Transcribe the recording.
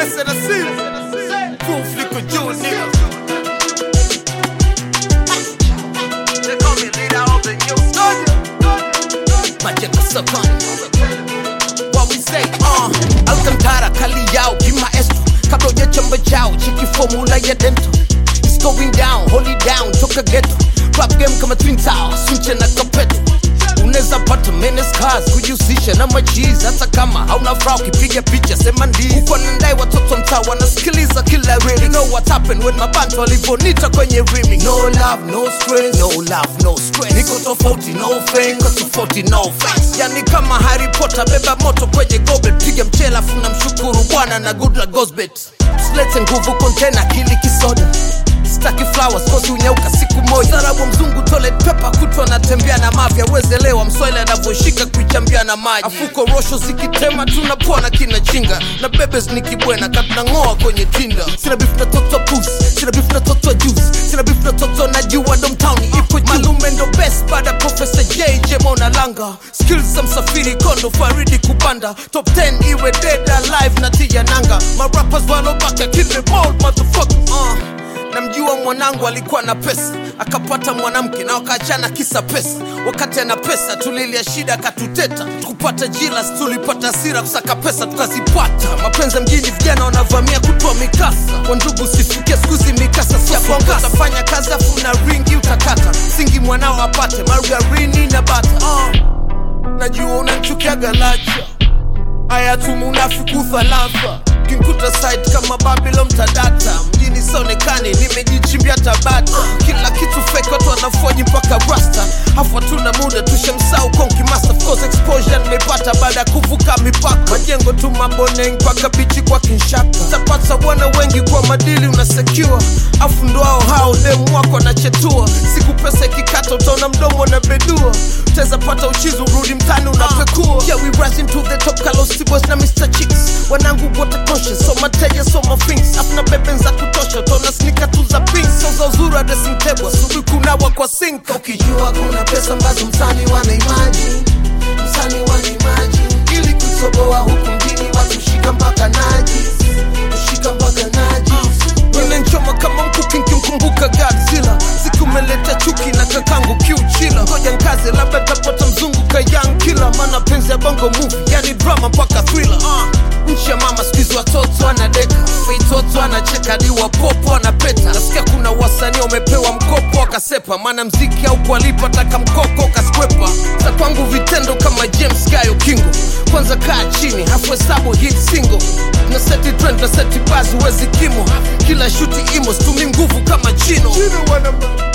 pesa na simu proof liko juu nigga They call me leader of the new Majengo sokoni What we say uh, Alcantara kali yao kimaestro kabla ujachamba chao cheki formula ya dento It's going down, hold it down, toka ghetto Rap game kama Twin Towers, sunche na kapeto unaweza pata menace cars kujihusisha na machiz hata kama hauna furaha ukipiga picha sema ndi uko na ndai watoto mtaa wanasikiliza kila rili you know what happened when mabantu walivonita kwenye rimi no love no stress no love no stress niko tofauti no fame niko tofauti no face yani kama Harry Potter beba moto kwenye goblet piga mchela afu na mshukuru bwana na good luck goes bet usilete nguvu container kili kisoda staki flowers kosi unyauka siku moja sarabu mzungu toilet paper kutwa natembea na mafya wezelewa mswahili anavyoshika kuichambia na maji afuko rosho zikitema tunapona kina chinga na bebes nikibwena katunang'oa kwenye tinda sina beef na toto pus sina beef na toto juice sina beef na toto na jua domtown ipo juu malume ndo best baada ya professor jj mona langa skills za msafiri kondo faridi kupanda top 10 iwe dead alive na tia nanga marappers walobaka kill them all motherfucker uh namjua mwanangu alikuwa na pesa akapata mwanamke na wakaachana kisa pesa wakati ana pesa tulilia shida akatuteta tukupata jilas tulipata hasira kusaka pesa tukazipata mapenzi ya mjini vijana wanavamia kutoa mikasa wandugu sifikia skuzi mikasa siafanya kazi afu na ringi utakata singi mwanao apate margarini na bata uh, najua unanchukiaga lacha haya tumunafiki thalatha kinkuta site kama babylon tadata mjini sonekani nimejichimbia tabata kila kitu fake watu wanafoji mpaka rasta hafu hatuna muda tushamsau konki master of course exposure nimepata baada ya kuvuka mipaka majengo tu maboneng mpaka bichi kwa kinshaka tapata bwana wengi kwa madili unasecure afu ndo hao hao demu wako anachetua siku pesa ikikata utaona mdomo na bedua utaweza pata uchizi urudi mtani unapekua yeah, we rising to the top Carlos Tibos na Mr. Chicks wanangu wote conscious so mateja so mafings afuna beben za kutosha utaona snika tu za pink so za uzuri wa dressing table asubuhi kunawa kwa sink ukijua kuna pesa ambazo msani wana imagine msani wana imagine ili kutoboa huku mjini watu shika mpaka najis kushika mpaka najis Ninanchoma kama mkuki nkimkumbuka Godzilla siku umeleta chuki na kakangu kiuchila ngoja nkaze labda tapata mzungu kayang kila maana penzi ya bongo movie yani drama mpaka thriller uh. nchi ya mama skuizi watoto anadeka feitoto anacheka diwa popo anapeta nasikia kuna wasanii wamepewa mkopo akasepa maana mziki au kualipa taka mkoko kaskwepa za kwangu vitendo kama james gayo kingo kwanza kaa chini hafu hesabu hit single na seti trend na seti basi wezi kimo kila shuti imo stumi nguvu kama chino, chino